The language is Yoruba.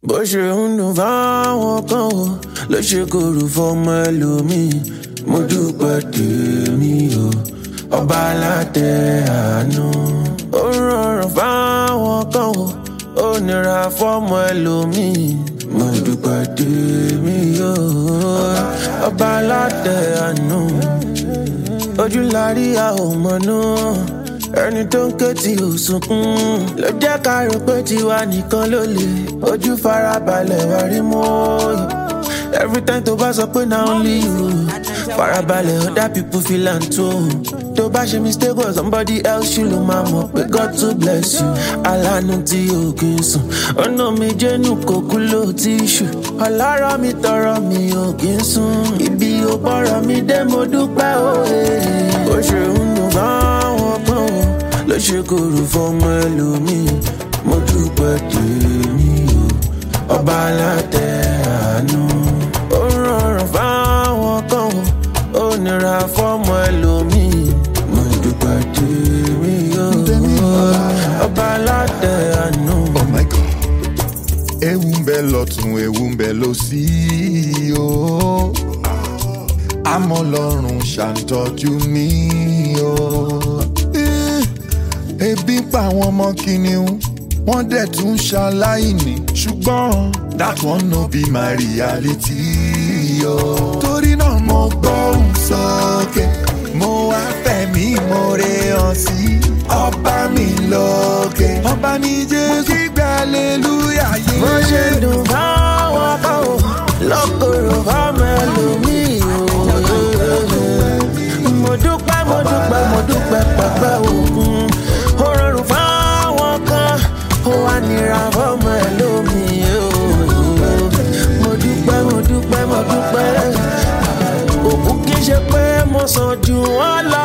bó ṣe ń dùn fáwọn kan o ló ṣe kóró fọmọ ẹlòmíì mo dúpẹ́ tèmi o ọba alátẹ àánú. ó rọrùn fáwọn kan o ó nira fọmọ ẹlòmíì mo dúpẹ́ tèmi o ọba alátẹ àánú. ojú la rí a ò mọ̀ náà ẹni tó ń ké tí ò sunkún ló jẹ́ ká rò pé tiwa nìkan ló lè ojú farabalẹ̀ wá rí mọ́ every time tó bá sọ pé na only you farabalẹ̀ other people feel am too tó bá ṣe mistake or somebody else ṣì ló máa mọ̀ pé God to bless you alánú tí o kì í sùn ọ̀nà mi jẹ́nu kò kú ló ti ṣù ọlọ́rọ̀ mi tọrọ mi ò kì í sùn ibi ò bọ̀rọ̀ mi dé mo dúpẹ́ òye ó ṣe ń dùn fáwọn kan o ló ṣe kóró fọmọ ẹlòmíì mo dúpẹ́ tèmi o ọba alátẹ àánú. ó rọrùn fáwọn kan o ó nira fọmọ ẹlòmíì mo dúpẹ́ tèmi o ọba alátẹ àánú. Oh my God. Ewu ń bẹ lọ́tún, ewu ń bẹ lósì o. Àmọ́ lọ́rùn ṣàǹtọ́jú mi o. Eh, Ebi pa àwọn ọmọ kìnìún, wọ́n dẹ̀ tún ṣaláìní. Ṣùgbọ́n that one no be my reality o. Torí náà mo gbóhùn sókè, mo wá fẹ̀mí ìmoore hàn sí ọba mi lókè. Ọba ní Jésù kígbà aleluya yìí. bó ṣe dùn fáwọn kan o lọ́kọ̀ọ̀rọ̀ fáwọn ẹlòmíì o. mo dúpẹ́ mo dúpẹ́ mo dúpẹ́ pẹ̀pẹ́ òkun ó rọrùn fáwọn kan ó wá nira fọmọ ẹlòmíì o. mo dúpẹ́ mo dúpẹ́ mo dúpẹ́ òkú kì í ṣe pé mo sàn jù wọ́n lọ